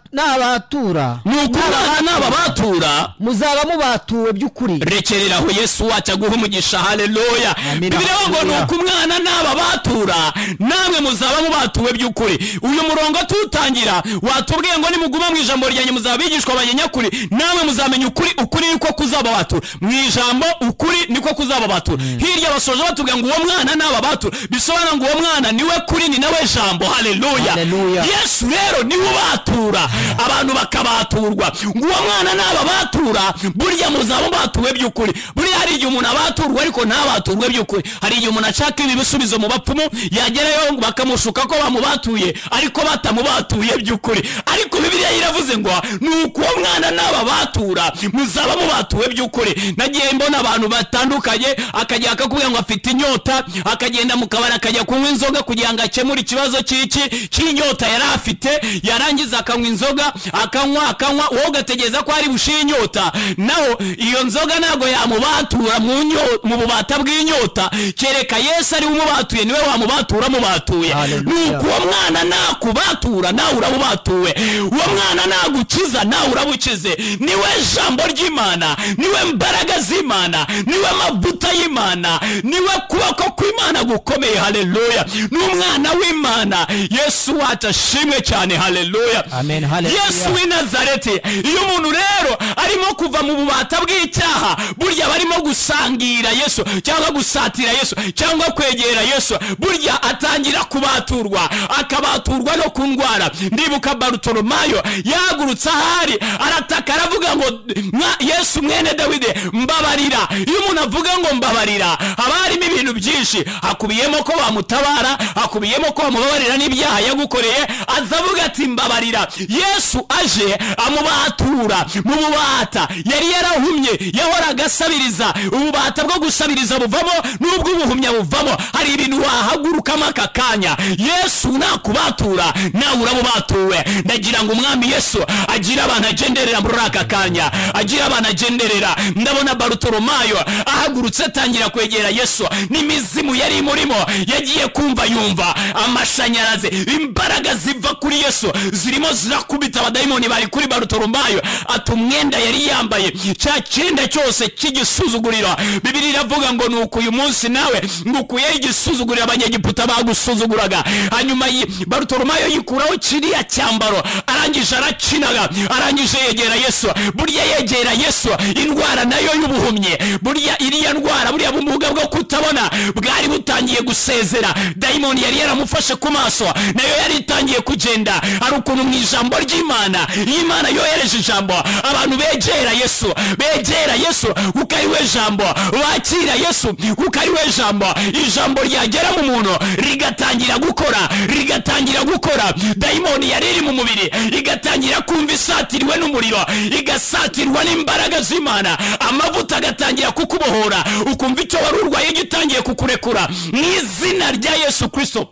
n'abatura ni uko abana n'aba batura muzaba mubatuwe by'ukuri rekerera aho yesu wacu aguha umugisha haleluya Amina. bibiri ngo ni uko umwana n'aba batura namwe muzaba mubatuwe by'ukuri uyu murongo tuwutangira watubwiye ngo nimuguma mu ijambo ryanjye muzaba abigishwa banjye nyakuri namwe muzamenya ukuri ukuri niko kuzaba batura mu ijambo ukuri niko kuzaba batura hirya basoje batubwira ngo uwo mwana n'aba batura bisobanura ngo uwo mwana niwe kuri ni nawe jambo haleluya Haleluya. yesu rero niwe ubatura abantu bakabaturwa ngo uwo mwana n'ababatura burya muzaba batuwe by'ukuri buriya hari igihe umuntu abaturwa ariko ntabaturwe by'ukuri hari igihe umuntu ashaka ibi bisubizo mu bapfumu yagerayo bakamushuka ko bamubatuye ariko batamubatuye by'ukuri ariko bibiliya iravuze ngo ni uko uwo mwana n'ababatura muzaba mubatuwe by'ukuri nagiye mbona abantu batandukanye akajya akakubwira ngo afite inyota akagenda mu kabari akajya kunywa inzoga kugira ngo akemure ikibazo cy'iki cy'inyota yari afite yarangiza akanywa inzoga akanywa akanywa wowe ugategereza ko ari bushire inyota naho iyo nzoga ntabwo yamubatura mu nyo- mu bubata bw'inyota kereka yesu ari we umubatuye niwe wamubatura amubatuye Hallelujah. nuko uwo mwana nakubatura nawe urabubatuwe uwo mwana nagukiza nawe urabukize niwe jambo ry'imana niwe mbaraga z'imana niwe mavuta y'imana niwe kuboko kw'imana gukomeye haleluya ni umwana w'imana yesu wacu ashimwe cyane haleluya Amen, hallelujah. yesu w'i nazareti iyo umuntu rero arimo kuva mu bubata bw'icyaha burya barimo gusangira yesu cyangwa gusatira yesu cyangwa kwegera yesu burya atangira kubaturwa akabaturwa no ku ndwara ndibuka barutoromayo yahagurutse ahari arataka aravuga ngo "Mwa- yesu mwene dawidi mbabarira iyo umuntu avuga ngo mbabarira haba harimo ibintu byinshi hakubiyemo ko bamutabara hakubiyemo ko bamubabarira n'ibyaha yagukoreye aza avuga ati mbabarira yesu yesu aje amubatura mu bubata yari yarahumye yahoraga asabiriza ububata bwo gusabiriza buvamo n'ubw'ubuhumya buvamo hari ibintu wahagurukamo aka kanya yesu nakubatura nawe urabubatuwe ndagira ngo umwami yesu agira abantu agenderera muri aka kanya agira abantu agenderera ndabona barutoromayo ahagurutse atangira kwegera yesu n'imizimu yari imurimo yagiye kumva yumva amashanyarazi imbaraga ziva kuri yesu zirimo zirakubita abadayimoni bari kuri barutoromayo ati umwenda yari yambaye cya cyenda cyose cy'igisuzuguriro bibiri iravuga ngo nuko uyu munsi nawe ngukuyeho igisuzuguriro abanyegiputa bagusuzuguraga hanyuma yi- barutoromayo yikuraho kiriya cyambaro arangije arakinaga arangije yegera yesu burya yegera yesu indwara nayo y'ubuhumyi burya iriya ndwara buriya bumuga bwo kutabona bwari butangiye gusezera dayimoni yari yaramufashe ku maso nayo yari itangiye kugenda hari ukuntu mu ijambo ry'imana iyo imana yohereje ijambo abantu begera yesu begera yesu kuko ari we jambo bakira yesu kuko ari we jambo ijambo ryagera mu muntu rigatangira gukora rigatangira gukora dayimoni yari iri mu mubiri igatangira kumva isatirwe n'umuriro igasatirwa n'imbaraga z'imana amavuta agatangira kukubohora ukumva icyo wari urwaye gitangiye kukurekura mu izina rya yesu kirisito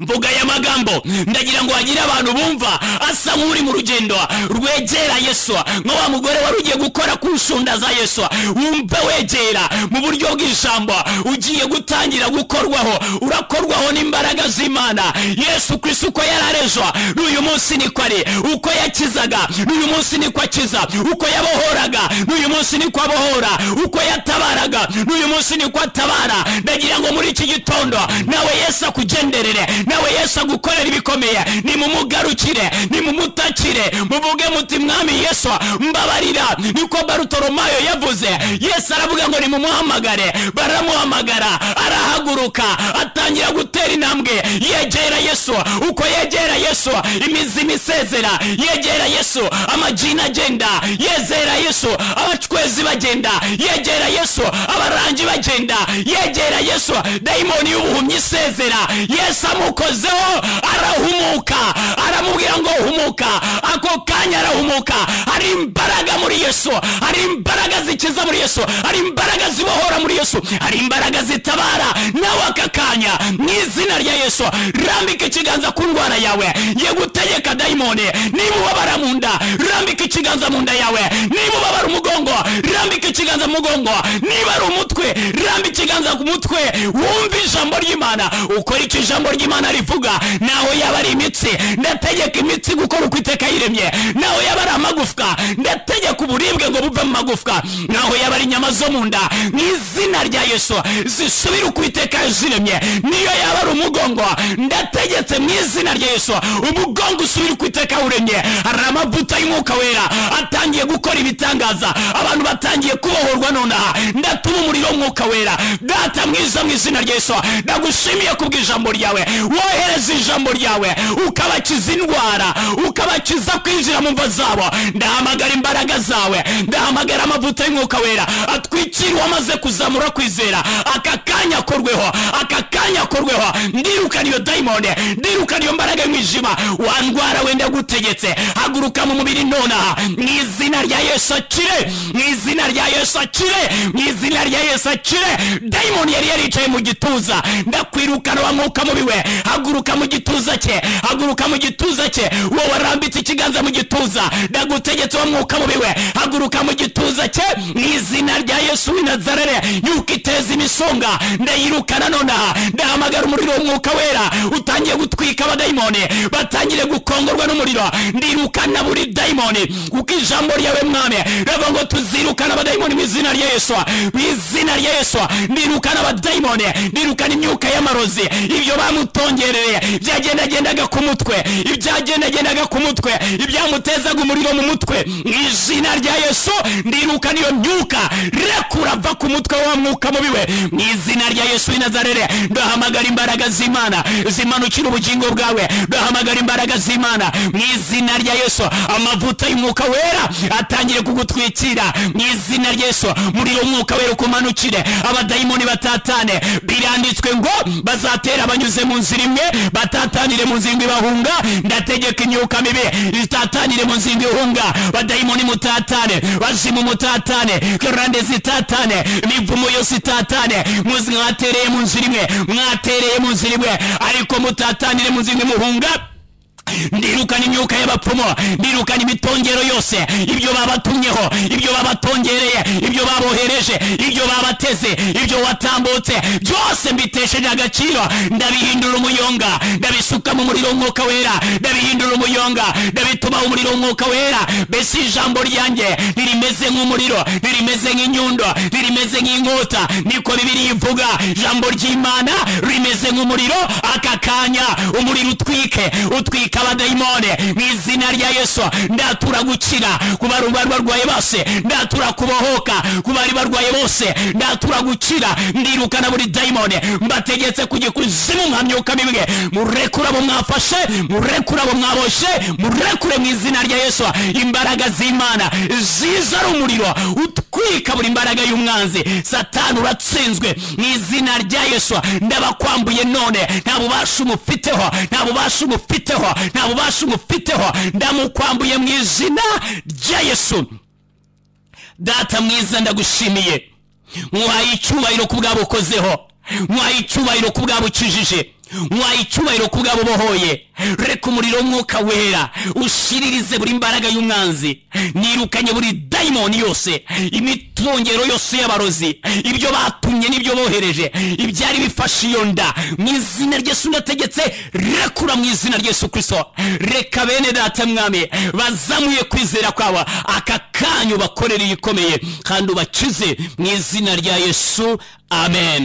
mvuga aya magambo ndagira ngo hagire abantu bumva asa nk'uri mu rugendo rwegera yesu nka wa mugore wari ugiye gukora ku nshunda za yesu wumva wegera mu buryo bw'ijambo ugiye gutangira gukorwaho urakorwaho n'imbaraga z'imana yesu kirisi uko yari arejwa n'uyu munsi niko ari uko yakizaga n'uyu munsi niko akiza uko yabohoraga n'uyu munsi niko abohora uko yatabaraga n'uyu munsi niko atabara ndagira ngo muri iki gitondo nawe yesu akugenderere nawe yesu agukorera ibikomeye nimumugarukire nimumutakire muvuge muti mwami yesu mbabarira niko barutoromayo yavuze yesu aravuga ngo nimumuhamagare baramuhamagara arahaguruka atangira gutera intambwe yegera yesu uko yegera yesu imizimu isezera yegera yesu amajina agenda yezera yesu abacwezi bagenda yegera yesu abarangi bagenda yegera yesu dayimoni y'ubuhumyi isezera yesu amukozeho arahumuka aramubwira ngo humuka ako kanya arahumuka hari imbaraga muri yesu hari imbaraga zikiza muri yesu hari imbaraga zibohora muri yesu hari imbaraga zitabara nawe aka kanya mu izina rya yesu rambika ikiganza ku ndwara yawe ye gutegeka dayimoni nimubabara mu nda rambika ikiganza mu nda yawe nimubabara umugongo rambika ikiganza mu mugongo niba ari umutwe ramba ikiganza ku mutwe wumve ijambo ry'imana ukora icyo ijambo ry'imana rivuga naho yaba ari imitsi ndategeka imitsi gukora uko iteka yiremye naho yaba ari amagufwa ndategeka uburibwe ngo buve mu magufwa naho yaba ari inyama zo mu nda mu izina rya yesu zisubire uko iteka ziremye niyo yaba ari umugongo ndategetse mu izina rya yesu umugongo usubire uko iteka wuremye hari amavuta y'umwuka wera atangiye gukora ibitangaza abantu batangiye kubohorwa nonaha ndatuma umuriro w'umwuka wera data mwiza mu izina rya yesu ndagushimiye kubw'ijambo ryawe wohereza ijambo ryawe ukabakiza indwara ukabakiza kwinjira mu mva zabo ndahamagara imbaraga zawe ndahamagara amavuta y'umwuka wera atwikira uwamaze kuzamura kwizera aka kanya akorweho aka kanya akorweho ndirukana iyo dayimoni ndirukana iyo mbaraga y'umwijima wa ndwara wenda gutegetse haguruka mu mubiri nonaha mu izina rya yesu akire mu izina rya yesu akire mu izina rya yesu akire dayimoni yari yaricaye mu gituza ndakwirukana wa mwuka mubi we haguruka mu gituza cye haguruka mu gituza cye wowe warambitse ikiganza mu gituza ndagutegetse wa mwuka mubi we haguruka mu gituza cye mu izina rya yesu w'i nazarere yuko iteza imisonga ndayirukana nonaha ndahamagara umuriro w'umwuka wera utangiye gutwika abadayimoni batangire gukongorwa n'umuriro ndirukana buri dayimoni kuko ijambo ryawe mwami rava ngo tuzirukana abadayimoni mu izina rya yesu mu izina rya yesu ndirukana abadayimoni ndirukana imyuka y'amarozi ibyo bamutongereye byagendagendaga ku mutwe ibyagendagendaga ku mutwe ibyamutezaga umuriro mu mutwe mu izina rya yesu ndirukana iyo myuka rekura va ku mutwe wa mwuka mubi we mu izina rya yesu w'i nazarere ndahamagara imbaraga z'imana zimanukira ubugingo bwawe ndahamagara imbaraga z'imana w'imana mu izina rya yesu amavuta y'umwuka wera atangire kugutwikira mu izina rya yesu muri uwo mwuka wera ukumanukire abadayimoni batatane biranditswe ngo bazatera abanyuze mu nzira imwe batatanire mu nzira imwe bahunga ndategeka imyuka mibi itatanire mu nzira imwe ihunga badayimoni mutatane bazimu mutatane karande zitatane imivumo yose itatane muzi mwatereye mu nzira imwe mwatereye mu nzira imwe ariko mutatanire mu nzira imwe muhunga ndirukana imyuka y'abapfumu ndirukana imitongero yose ibyo babatumyeho ibyo babatongereye ibyo babohereje ibyo babateze ibyo watambutse byose mbitesheje agaciro ndabihindura umuyonga ndabisuka mu muriro w'umwuka wera ndabihindura umuyonga ndabituma umuriro w'umwuka wera mbese ijambo ryanjye ntirimeze nk'umuriro ntirimeze nk'inyundo ntirimeze nk'inkota niko bibiri ivuga ijambo ry'imana rimeze nk'umuriro aka kanya umuriro utwike utwika abadayimone mu izina rya yesu ndatura gukira ku bari bari barwaye bose ndatura kubohoka ku bari barwaye bose ndatura gukira ndirukana buri dayimone mbategetse kujya kuzimu nka myuka mibwe murekure abo mwafashe murekure abo mwaboshe murekure mu izina rya yesu imbaraga z'imana ziza ari umuriro utwika buri mbaraga y'umwanzi satani uratsinzwe mu izina rya yesu ndabakwambuye none nta bubasha umufiteho nta bubasha umufiteho nta bubasha umufiteho ndamukwambuye mu izina rya yesu data mwiza ndagushimiye nkuhaye icyubahiro ku bwabo ukozeho nkuhaye icyubahiro ku bwabo ukijije nkuhaye icyubahiro ku bwabo ubohoye reka umuriro w'umwuka wera ushiririze buri mbaraga y'umwanzi nirukanye buri dayimoni yose imitongero yose y'abarozi ibyo batumye n'ibyo bohereje ibyari bifashe iyo nda mu izina ry'esu ndategetse rekura mu izina ry'esu kirisito reka bene data mwami bazamuye kwizera kwabo aka kanyu bakorere iyikomeye kandi ubakize mu izina rya yesu amen